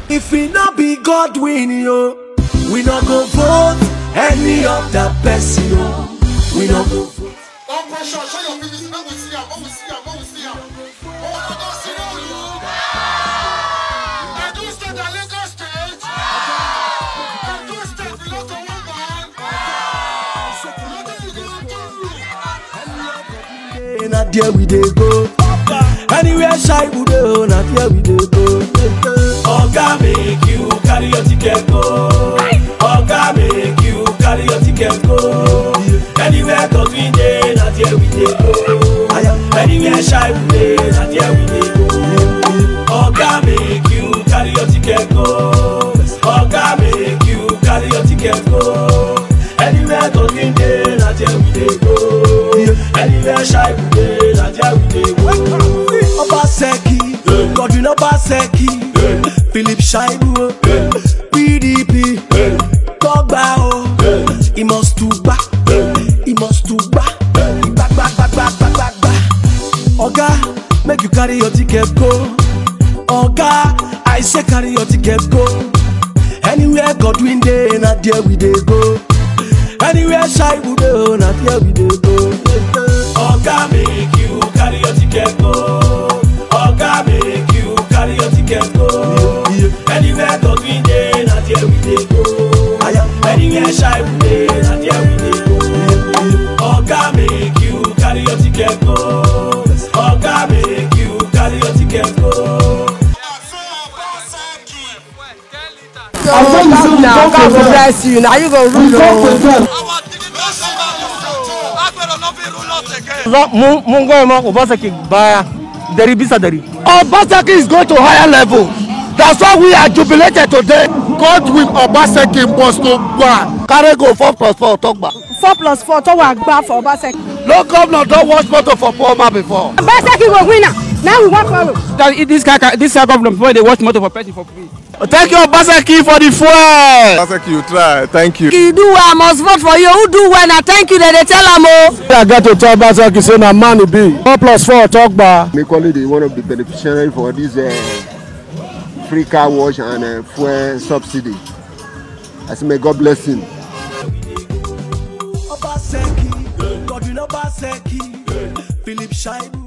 If we not be God win yo, we not go vote any of that person yo. We not go vote. One question, show your PVC, make we see am, make we see am, make we see am. Oh, I don't see no you. Edo State and Lagos State. Edo State belong to one man. Nothing you go do. na there we dey go. Anywhere shy we dey, na there we dey go. Oga make you carry your ticket go. Oga make you carry your ticket go. Anywhere cause we dey, na there we dey go. Anywhere shy we dey, na there we dey go. Oga make you carry your ticket go. Oga make you carry your ticket go. Anywhere cause we dey, na there we dey go. Anywhere shy we dey, na there we dey go. Obaseki, Godwin Obaseki, Philip Shaibu, PDP, Togba o, he must to back, he must to back, back, back, back, back, back, back, back. Oga, make you carry your ticket go. Oga, I say carry your ticket go. Anywhere Godwin dey, na there we dey go. Anywhere shy we dey, na there we dey go. Oga make you carry your ticket go. Oga make you carry your ticket go. Anywhere Godwin dey, na there we dey go. Anywhere shy we dey, na there we dey go. Oga make you carry your ticket go. Oga make you carry your ticket go. I say you say you Now talk God to go them. bless you. Now you go You rule talk o. to them. Our dignity Agbero no fit rule us again. Zo- Mun mun goyi ma Obaseki baya dari bisa dari. Obaseki is going to higher level. That's why we are jubilated today. God with Obaseki must to go. Carry go four plus four talk back. four plus four tó wà gbá for Obaseki. No governor don watch motor for poor man before. Obaseki go win am now we wan follow. That this guy this guy government before they watch motor for person for free. Thank you Obaseki for the fuel. Obaseki, you try. Thank you. You do well, I must vote for you. Who do well? Na thank you. They dey tell am o. I get to tell Obaseki say na man he be. Four plus four talk back. Equally, the one of the beneficiaries for this uh, free car wash and uh, fuel subsidy. I say, may God bless him. Obaseki, Godwin Obaseki, Philip Shaibu.